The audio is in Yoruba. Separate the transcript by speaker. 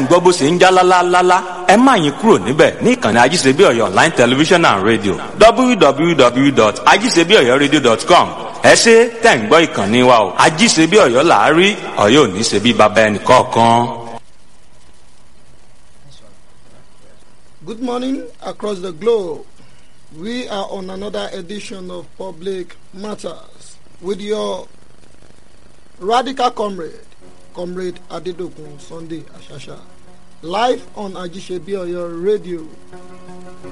Speaker 1: gbọ́ bó ṣe ń já lálálálá ẹ má yín kúrò níbẹ̀ ní ìkànnì ajíṣebíọ̀yọ̀ online television and radio www.ajíṣebíọ̀yọ̀radio.com ẹ ṣe tẹ̀ ń gbọ́ ìkànnì wa o ajíṣebíọ̀yọ̀ làárí ọ̀yọ́ ò ní ṣe bí baba ẹnì kọ̀ọ̀kan.
Speaker 2: Good morning across the globe. We are on another edition of Public Matters with your radical comrade, Comrade Adedokun Sunday Ashasha, live on Ajisebioyo Radio.